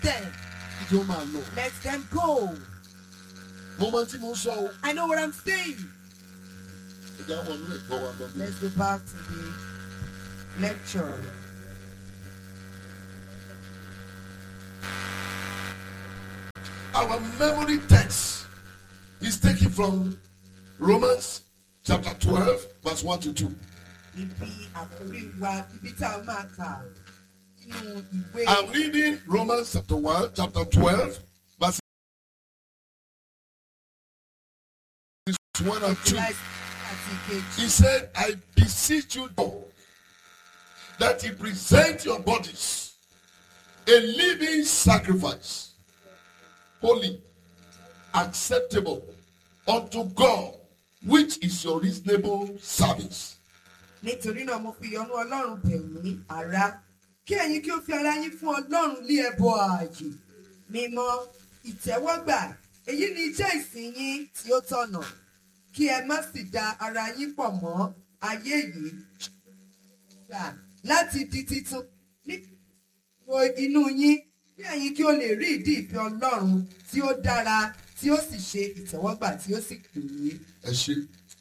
them. ìjọ máa lọ. Let them go. mo máa tí mo ń sọ o. I know what I'm saying. ìjà wọn ní ẹ̀kọ́ wa lọ. Let's go back to the lecture. Our memory text is taken from Romans chapter 12, verse 1 to 2. Ibi àkórí wa ibi tá a máa kà nínú ìwé I'm reading Romans chapter 1, chapter 12, verse 1 and 2. July àti ìkejì. He said, I beseech you, God, that you present your bodies a living sacrifice, holy, acceptable unto God, which is your reasonable service. Nítorí náà mo fi ìyọ́nú Ọlọ́run bẹ̀ yín ará. Kí ẹ̀yin kí ó fi ara yín fún Ọlọ́run lé ẹbọ ààyè. Mímọ́ ìtẹ́wọ́gbà èyí ni iṣẹ́ ìsìn yín tí ó tọ̀nà. Kí ẹ má sì da ara yín pọ̀ mọ́ ayé yìí. Gbà láti di titun nípò inú yín kí ẹ̀yin kí ó lè rí ìdí ìfẹ́ Ọlọ́run tí ó dára tí ó sì ṣe ìtẹ́wọ́gbà tí ó sì pè é. Ẹ ṣe.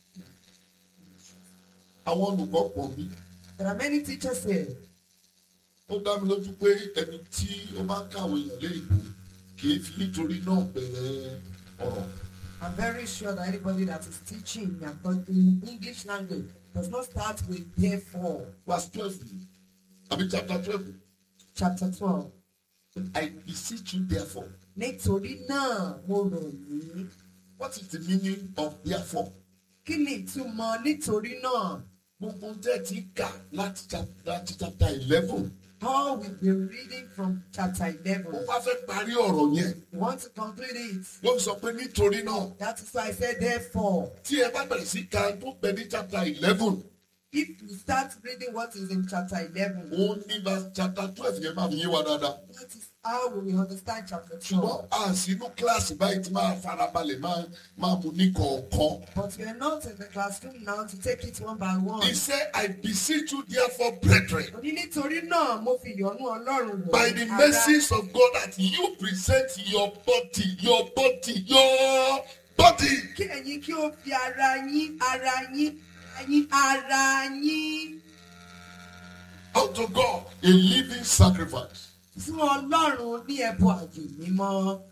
Àwọn olùkọ́ pọ̀ mí. There are many teachers here. Ó dá mi lójú pé ẹni tí ó máa ń kàwé yàn lé ìbò kì í fi nítorí náà bẹ̀rẹ̀ ọ̀rọ̀. I'm very sure that anybody that is teaching in English language does not start with therefore. Verse twelve ni. Àbí chapter twelve. Chapter twelve. I beseech you therefore. Nítorí náà mo rọ̀ yín. What is the meaning of therefore? Kí ni ìtumọ̀ nítorí náà? Gbogbo tẹ́ ti kà láti chap- láti chapter eleven. Paul will be reading from chapter Ó eleven. wá fẹ́ parí ọ̀rọ̀ yẹn. We want to conclude it. Ló fi sọ pé nítorí náà That is why I said therefore. tí ẹ bá bẹ̀rẹ̀ sí ka tó bẹ ní chapter eleven. If you start reading what is in chapter eleven, Ó ní verse chapter twelve yẹn máa fi yé wa dáadáa. that is how we will understand chapter ṣùgbọ́n twelve. a sì inú kíláàsì báyìí tí máa farabalẹ̀ máa máa mú ní kọ̀ọ̀kan. But we are not in the classroom now to take it one by one. He said, I beseech you therefore, brethren, Ó ní nítorí náà mo fi ìyọ́nú Ọlọ́run wọ̀ by the yín, ará. mercies of God, that you present your body, your body, your body kí ẹ̀yin kí ó fi ara yín ara yín ara yín ara yín unto God, a living sacrifice. fún Ọlọ́run ní ẹbọ àjò mímọ́.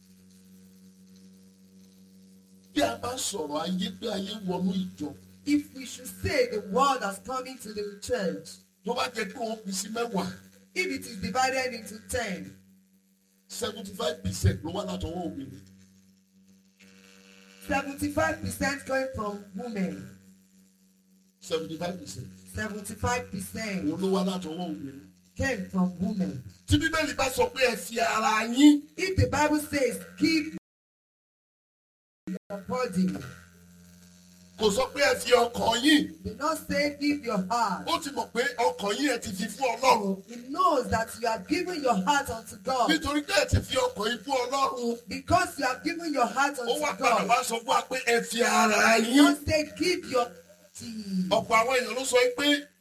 Bí a bá sọ̀rọ̀ ayé pé ayé wọnú ìjọ, If we should say the world has come into the church, tó bá jẹ́ pé wọ́n fi sí mẹ́wàá, if it is divided into ten, seventy-five percent ló wá látọwọ́ obìnrin. seventy-five percent coming from women, seventy-five percent seventy-five percent òun ló wá látọwọ́ obìnrin. came from women. Tí Bíbélì bá sọ pé ẹ fi ara yín If the Bible says give your body, kò sọ pé ẹ fi ọkàn yín do not say give your heart. ó ti mọ̀ pé ọkàn yín ẹ ti fi fún ọlọ́run He knows that you have given your heart unto God. nítorí pé ẹ ti fi ọkàn yín fún ọlọ́run Because you have given your heart ó wá unto padà God. wá sọ fún wa pé ẹ fi ara yín Don't say give your tea. ọ̀pọ̀ àwọn èèyàn ló sọ pé